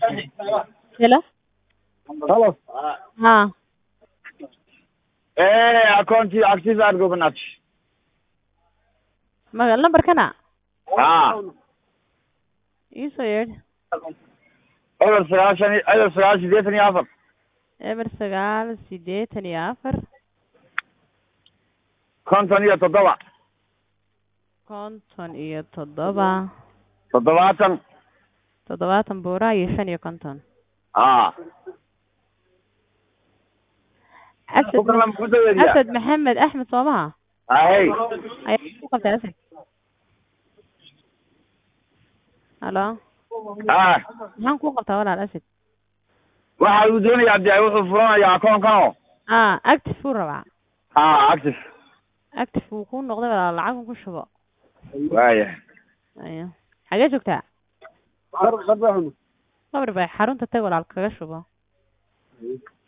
Hello? Halo. haa Eh, akoontii active aad gobanaad. maga lambarkana Ah, ii soo yeedh eber sagaashan iyo- eber sagaal sideetan iyo afar. eber sagaal sideetan iyo afar konton iyo toddoba. konton iyo toddoba Toddobaatan. toddobaatan buura iyo shan iyo konton Ah. asad Kukan lama ku daweediyaa. asad maxamed axmed soomaha Ahey. ayaa ku qabtay asad halo Ah, maxaan ku qabtaa walaal asad waxa uu doonayaa dee wuxuu furanayaa akoonkanoo. ah active uu rabaa Ah, active. active wuu ku noqday walaal lacag ku shubo Waaya. ayo xagee joogtaa Qar- qarbaxun. qabar bay xarunta tag walaal kaga shubo